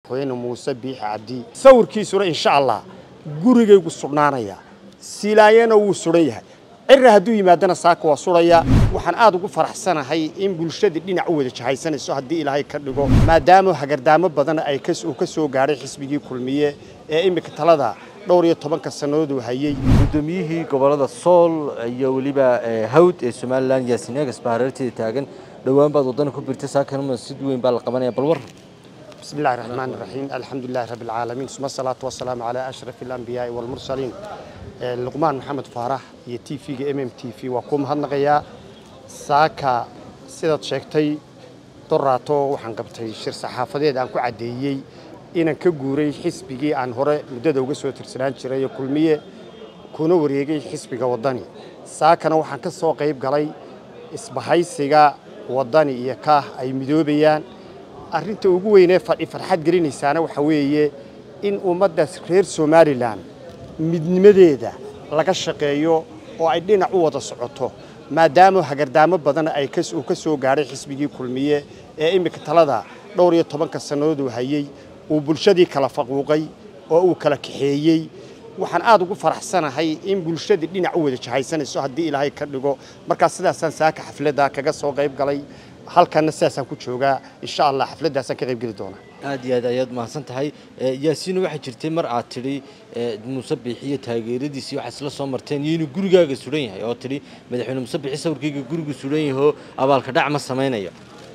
madaxweyne muuse biixi cabdi sawirkiisuna insha allah gurigaygu sudhnaanaya silaayana wuu suran yahay cirra hadduu yimaadana saaka waa sudhaya waxaan aad ugu faraxsanahay in bulshadii dhinac u wada jahaysanayso haddii ilaahay ka dhigo maadaama hagardaamo badan ay uu ka soo gaadhay xisbigii kulmiye ee iminka talada dhowr iyo tobanka sannadood uu hayey guddoomiyihii gobolada sool iyo weliba hawd ee somalilan yaasin egas baa hareerteeda taagan dhowaan baad waddana ku birtay saakanma sid weyn baa la qabanaya bal war بسم الله الرحمن الرحيم الحمد لله رب العالمين ثم الصلاة والسلام على أشرف الأنبياء والمرسلين لقمان محمد فارح iyo TV-ga MMTV waa ku mahadnaqayaa saaka sidaad sheegtay doraato waxaan qabtay shir saxaafadeed aan ku caddeeyey inaan ka guuray xisbigii aan hore muddada uga soo tirsanaan jiray kulmiye kuna wareegay xisbiga waddani saakana waxaan ka soo qayb galay isbahaysiga waddani iyo kaah ay midoobayaan arrinta ugu weynee farxad gelinaysaana waxa weeye in ummaddaas reer somalilan midnimadeeda laga shaqeeyo oo ay dhinac u wada socoto maadaama hagardaamo badan ay uu ka soo gaadhay xisbigii kulmiye ee iminka talada dhowr iyo tobanka sannadood uu hayey uu bulshadii kala faquuqay oo uu kala kaxeeyey waxaan aad ugu faraxsanahay in bulshadii dhinac u wada jahaysanayso haddii ilaahay ka dhigo markaas sidaasaan saaka xafladda kaga soo qayb galay halkanna sidaasaan ku joogaa insha allah xafladdaasaan ka qayb geli doonaa aad iyo aad ayaad mahadsan tahay yaasiina waxaa jirtay mar aad tidhi muuse biixiyo taageeradiisii waxaa isla soo marteen iyo inuu gurigaaga suran yahay oo tidhi madaxweyne muuse biixi sawirkayga gurigu suran yahoo abaalka dhac ma samaynayo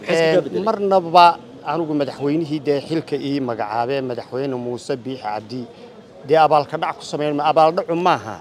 marnaba anigu madaxweynihii dee xilka ii magacaabee madaxweyne muuse biixi cabdi dee abaalka dhac ku samayn abaaldhacu maaha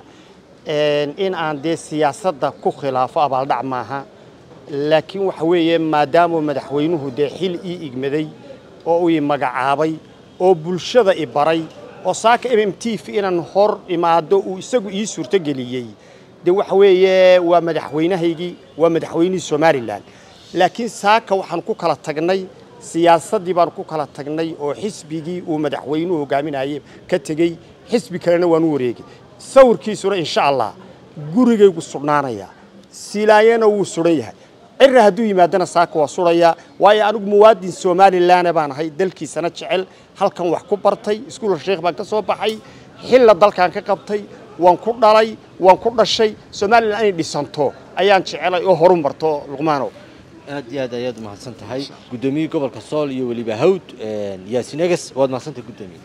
in aan dee siyaasadda ku khilaafo abaaldhac maaha laakiin waxa weeye maadaama madaxweynuhu dee xil ii igmaday oo uu i magacaabay oo bulshada i baray oo saaka m m t v inaan hor imaado uu isagu ii suurtogeliyey dee waxa weeye waa madaxweynahaygii waa madaxweynihii somalilan laakiin saaka waxaan ku kala tagnay siyaasaddii baan ku kala tagnay oo xisbigii uu madaxweynuhu hogaaminayay ka tegey xisbi kalena waan u wareegay sawirkiisuna insha allah gurigaygu sudhnaanaya silaayana wuu suran yahay cirra hadduu yimaadana saaka waa sudhaya waayo anigu muwaadin somalilan baan ahay dalkiisana jecel halkan wax ku bartay iskuulka sheekh baan ka soo baxay xilla dalkan ka qabtay waan ku dhalay waan ku dhashay somalilan inay dhisanto ayaan jecelay oo horu marto luqmaanow aad iyo aad ayaad mahadsan tahay guddoomiyihii gobolka sool iyo weliba hawd yaasin egas waad mahadsantahay guddoomiye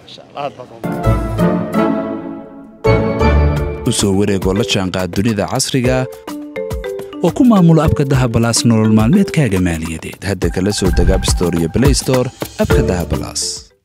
u soo wareegoo la jaanqaad dunida casriga oo ku maamulo abka dahabalaas nolol maalmeedkaaga maaliyadeed hadda kala soo deg abstore iyo blaystore abka dahabalaas